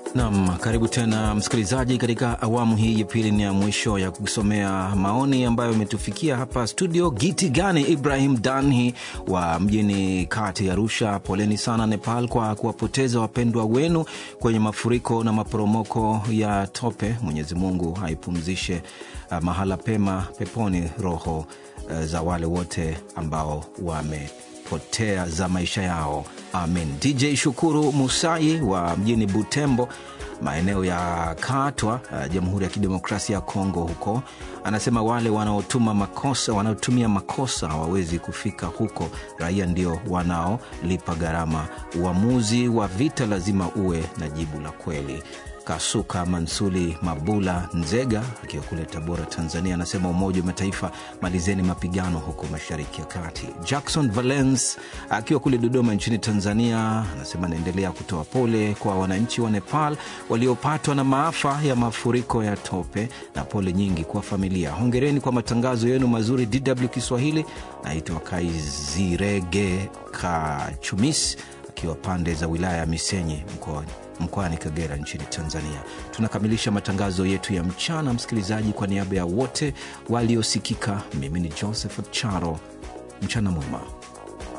Nam, karibu tena msikilizaji, katika awamu hii ya pili ni ya mwisho ya kusomea maoni ambayo imetufikia hapa studio. Giti gani Ibrahim Danhi wa mjini kati Arusha, poleni sana Nepal kwa kuwapoteza wapendwa wenu kwenye mafuriko na maporomoko ya tope. Mwenyezi Mungu haipumzishe uh, mahala pema peponi roho uh, za wale wote ambao wame potea za maisha yao amin. DJ Shukuru Musai wa mjini Butembo, maeneo ya Katwa, uh, Jamhuri ya Kidemokrasia ya Kongo huko, anasema wale wanaotuma makosa wanaotumia makosa hawawezi kufika huko, raia ndio wanaolipa gharama. Uamuzi wa vita lazima uwe na jibu la kweli. Kasuka Mansuli Mabula Nzega akiwa kule Tabora, Tanzania, anasema Umoja wa Mataifa, malizeni mapigano huko Mashariki ya Kati. Jackson Valence akiwa kule Dodoma nchini Tanzania anasema anaendelea kutoa pole kwa wananchi wa Nepal waliopatwa na maafa ya mafuriko ya tope na pole nyingi kwa familia. Hongereni kwa matangazo yenu mazuri DW Kiswahili. Naitwa Kaizirege Kachumis akiwa pande za wilaya ya Misenyi mkoani mkoani Kagera nchini Tanzania. Tunakamilisha matangazo yetu ya mchana, msikilizaji. Kwa niaba ya wote waliosikika, mimi ni Joseph Charo, mchana mwema.